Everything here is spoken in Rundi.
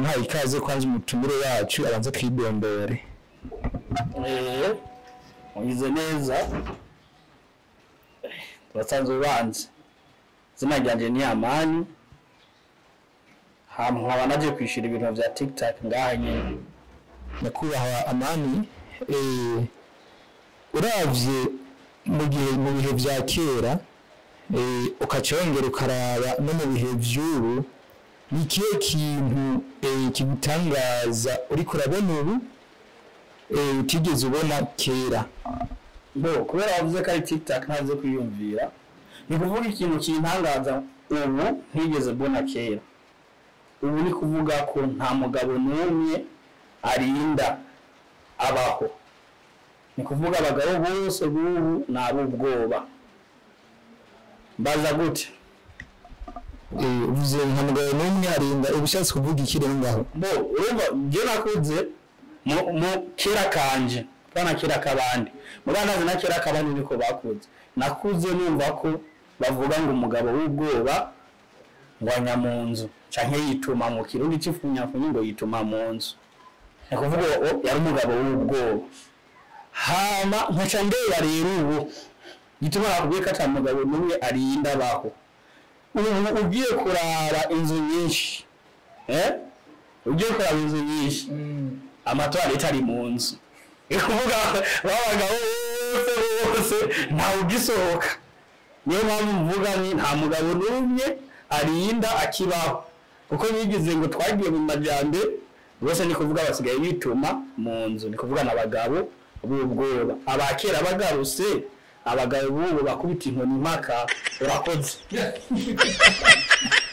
ndamuhaye ikaze kwanza umutumire wacu abanza kwidondore Eh, mugize neza turasanzwe ubanza izina ryanje ni amani hama nkaba naje kwishura ibintu vya tiktok ngaha nyene nyakubahwa amani eh, uravye mu gihe mu bihe vya kera eh, ukaca wongera ukaraba no mu bihe vy'ubu ni ikihe kintu eh, kigutangaza uriko urabona ubu eh, utigeze ubona kera bo kubera wavuze ko ari tiktok ntaze kwiyumvira ni kuvuga ikintu kintangaza ubu ntigeze mbona kera ubu ni kuvuga ko nta mugabo n'umwe arinda abaho ni kuvuga abagabo bose b'ubu ni ab'ubwoba mbaza gute Eh, uvuze nka mugabo n'umwe arinda ubushatse kuvuga iki rero ngaho bo urumva njye nakuze mu mu kera kanje bana kera kabandi mu bana na kera kabandi niko bakuze nakuze numva ko bavuga ngo umugabo w'ubwoba ngo anya mu nzu canke yituma mu kirundi c'ifunyafunyi ngo yituma mu nzu ni kuvuga uwo yari umugabo w'ubwoba hama nkaca ndeba rero ubu gituma nakubwiye ko ata mugabo n'umwe arinda abaho ubu ugiye kurara inzu nyinshi eh ugiye kuraba inzu nyinshi amatwarete ari mu nzu ni kuvuga babagabo bose bose ntawe ugisohoka niyo mpamvu mvuga ni nta mugabo n'umwe arinda akibaho kuko bigize ngo twagiye mu majyambere bose ni kuvuga basigaye bituma mu nzu ni kuvuga n'abagabo b'ubwoba abakera bagarutse abagabo b'ubu bakubita inkoni impaka urakoze